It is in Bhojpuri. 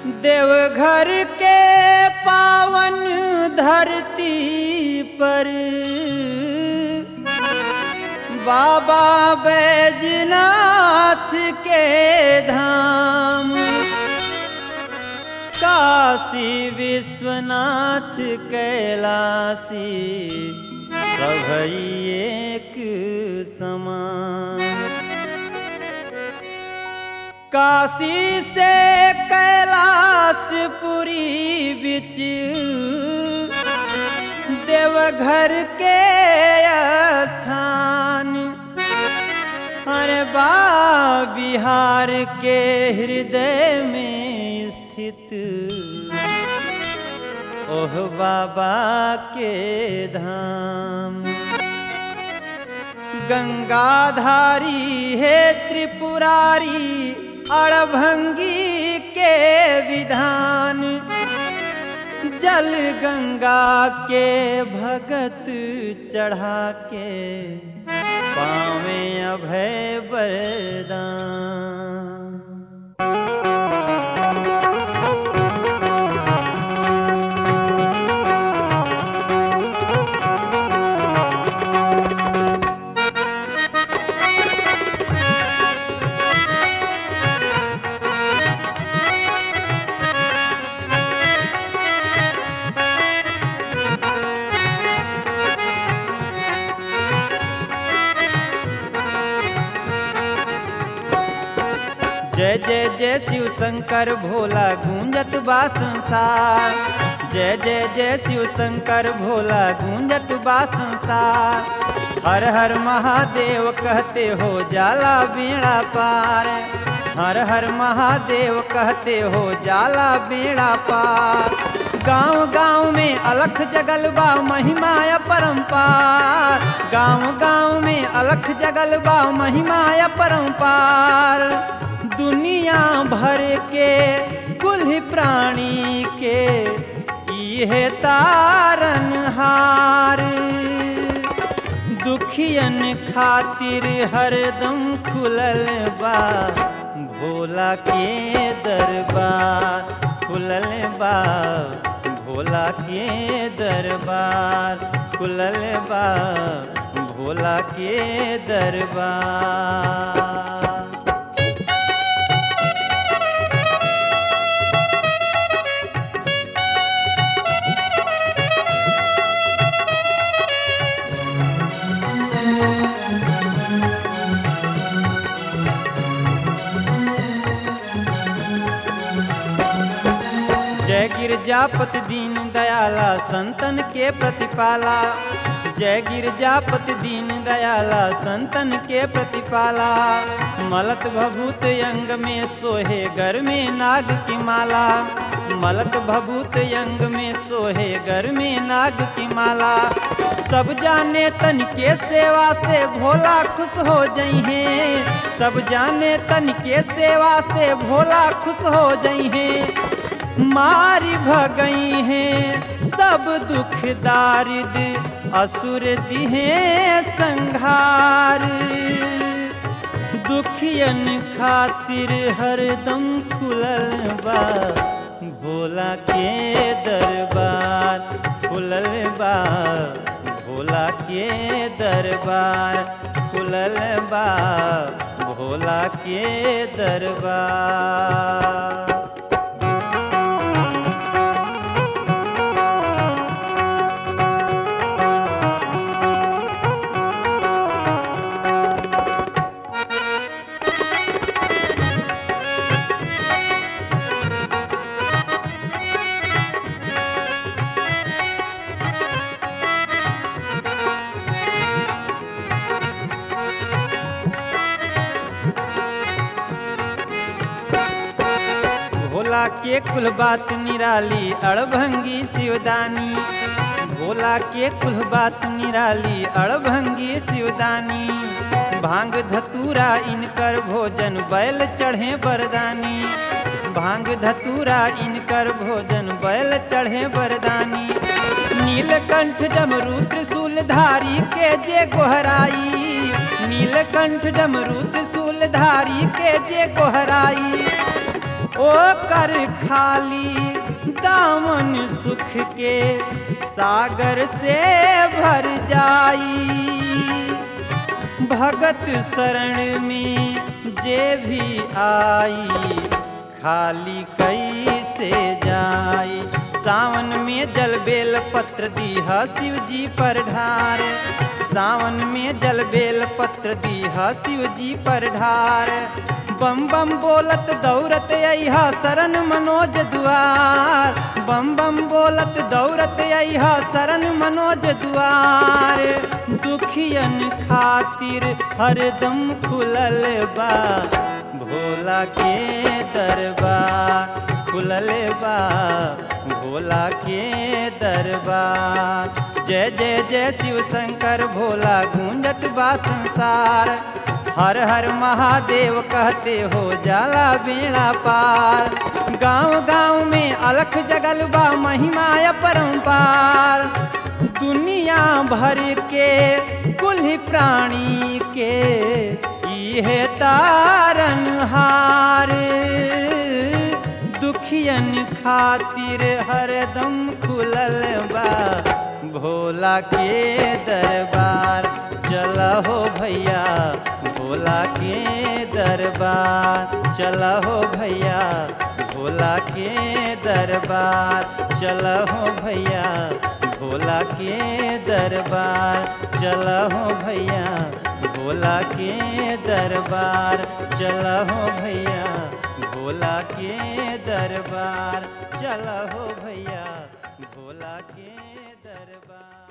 देवघर के पावन धरती पर बाबा बैजनाथ के धाम काशी विश्वनाथ कैलासी सभई एक समान काशी से कैलाशपुरी बिच देवघर के स्थान अरे बा बिहार के हृदय में स्थित ओह बाबा के धाम गंगाधारी है त्रिपुरारी अड़भंगी के विधान जल गंगा के भगत चढ़ा के पावे अभय वरदान जय जय जय शिव शंकर भोला गूंजत बा संसार जय जय जय शिव शंकर भोला गूंजत बा संसार हर हर महादेव कहते हो जाला बेड़ा पार हर हर महादेव कहते हो जाला बेड़ा पार गांव गांव में अलख जगल बा महिमा परम्पार गांव गांव में अलख जगल बा महिमा परम्पार दुनिया भर के कुल प्राणी के इहे तारन हार दुखियन खातिर हरदम खुलल बा भोला के दरबार खुलल बा भोला के दरबार खुलल बा भोला के दरबार जय गिरजापति दीन दयाला संतन के प्रतिपाला जय गिरजापति दीन दयाला संतन के प्रतिपाला मलक भभूत अंग में सोहे घर में नाग की माला मलक भभूत अंग में सोहे घर में नाग की माला सब जाने तन के सेवा से भोला खुश हो जई हैं सब जाने तन के सेवा से भोला खुश हो जई हैं मारी भगई हैं सब दुख दारिद असुर दिहे संघार दुखियन खातिर हरदम खुलल बा भोला के दरबार खुलल बा भोला के दरबार खुलल बा भोला के दरबार भोला के कुल बात निराली अड़भंगी शिवदानी भोला के कुल बात निराली अड़भंगी शिवदानी भांग धतूरा इनकर भोजन बैल चढ़े बरदानी भांग धतूरा इनकर भोजन बैल चढ़े बरदानी नीलकंठ डमरू त्रिशूल धारी के जे गोहराई नीलकंठ डमरू त्रिशूल धारी के जे गोहराई ओ कर खाली दामन सुख के सागर से भर जाई भगत शरण में जे भी आई खाली कैसे जाई सावन में जल बेल पत्र दीहा शिव जी पर ढार सावन में जल बेल पत्र दीहा शिव जी पर ढार बम बम बोलत दौड़त अहा शरण मनोज दुआर बम बम बोलत दौड़त अहा शरण मनोज दुआर दुखियन खातिर हरदम खुलल बा भोला के दरबार खुलल बा भोला के दरबार जय जय जय शिव शंकर भोला गूंजत बा संसार हर हर महादेव कहते हो जाला बेड़ा पार गांव गांव में अलख जगल बा महिमा परम्पार दुनिया भर के कुल प्राणी के इहे तारन हार दुखियन खातिर हरदम खुलल बा भोला के दरबार चल हो भैया भोला के दरबार चल हो भैया भोला के दरबार चल हो भैया भोला के दरबार चल हो भैया भोला के दरबार चल हो भैया भोला के दरबार चल हो भैया भोला के दरबार